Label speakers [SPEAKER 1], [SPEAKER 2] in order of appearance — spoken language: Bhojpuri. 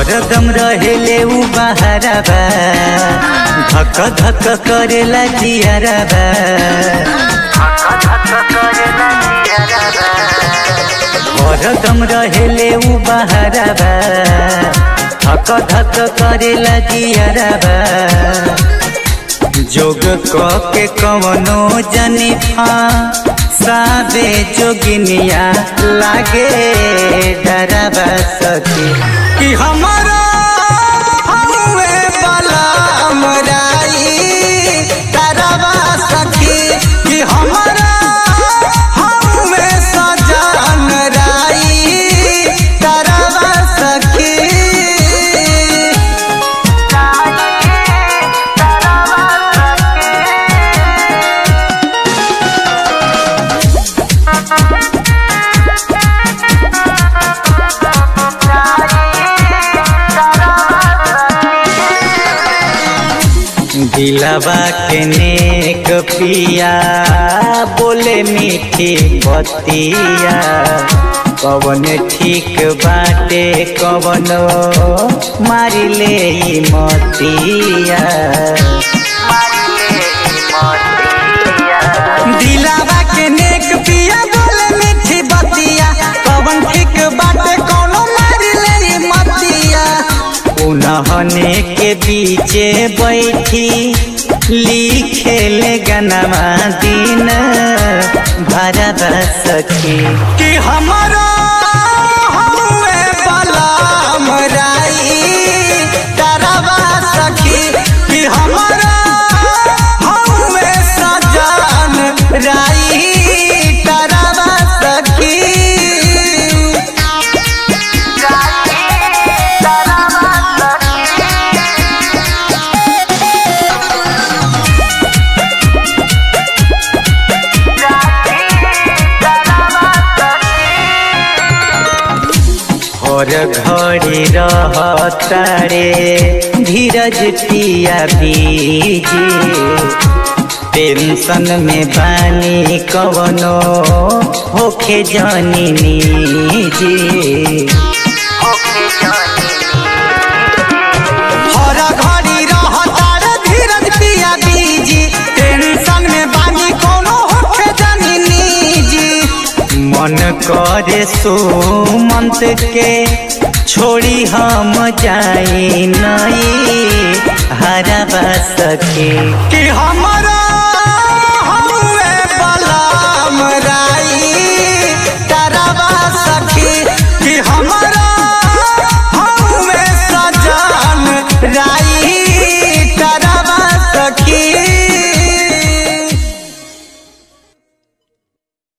[SPEAKER 1] हरदम रहेले उ बहारबा धक धक करेला जियरबा हरदम रहेले उ बहारबा धक धक करेला जियरबा जोग क के कवनो जनिफा साबे जोगिनिया लागे डरबा सखी कि हमारा हमुए वाला हमराई डरबा सखी कि हमारा हमुए सजन राई डरबा सखी दिलवा के नेक पिया बोले मीठी बतिया कवन ठीक बाटे कवन मारी ले ई मतिया दिलवा के नेक पिया बोले मीठी बतिया कवन ठीक बाटे कवनो मारी ले ई मतिया उन्हने के बीचे बैठी लिखे ले गनमा दिन भरब सखी कि हमारा हमुए वाला हमराई डरबा सखी कि हमारा हमुए सजन राई डरबा सखी और घड़ी रहतारे धीरज पिया बीजी टेंशन में बानी कवनो होखे जानी जी हर घड़ी रहतारे धीरज पिया बीजी टेंशन में बानी कोनो होखे जानी जी मन करे सुमंत के छोड़ी हम जाई नहीं हरबा सके कि हमारा